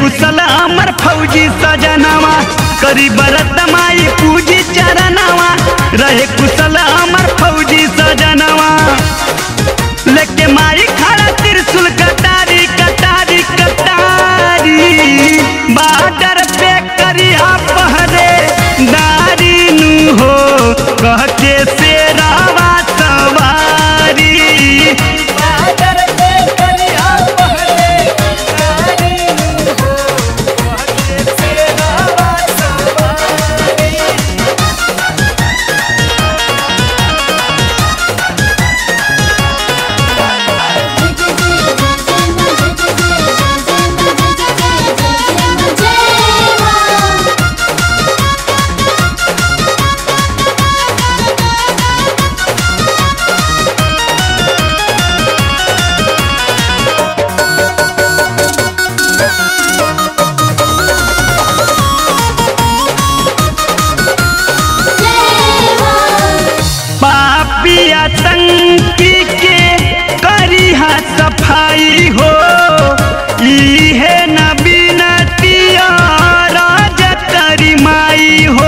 कुशल अमर फौजी सजनवा करी बरत माई पूजी चरणवा रहे कुशल अमर फौजी सजनवा लेके माई खड़ा त्रिशूल कटारी कटारी कटारी बाडर पे करिया पहरे दारी नु हो कह के शेरावा सवारी बादर पे करिया पहले नारी हो कहके सेवा सवारी पापी आतंकी के करिहा सफाई हो इहे न बिनतिया राज करी माई हो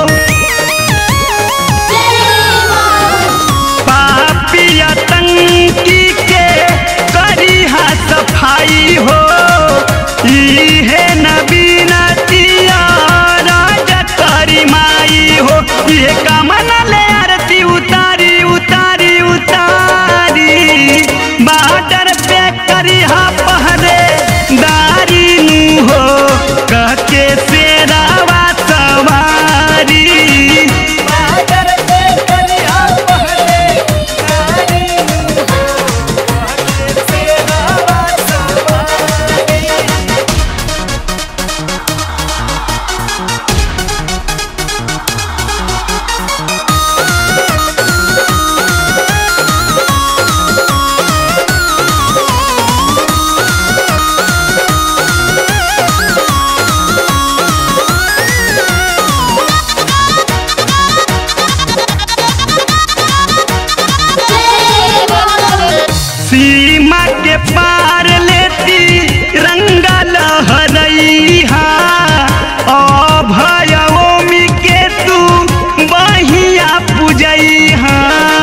पापी आतंकी के करिहा सफाई हो इहे न बिनतिया राज करी माई हो ये कामना ले आरती उतारी उतारी उतारी बाडर पे करिहा पहरे दारी नु हो कह के शेरावा सवारी बादर पे करिया पहले नारी हो कहके सेवा सवारी सीमा के पार लेती रंगा लहरैहा अभयोमी के तू बहिया पूजैहा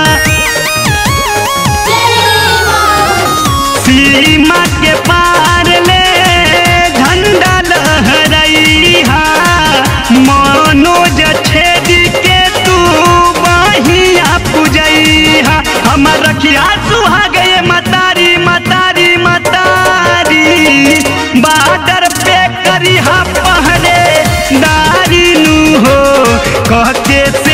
सीमा के पार ले झंडा लहरैहा मनोज छेदी के तू बहिया पूजैहा हमर रखिया सुहा गए मतारी मतारी मतारी बाडर पे करिहा पहरे दारी नु हो कह के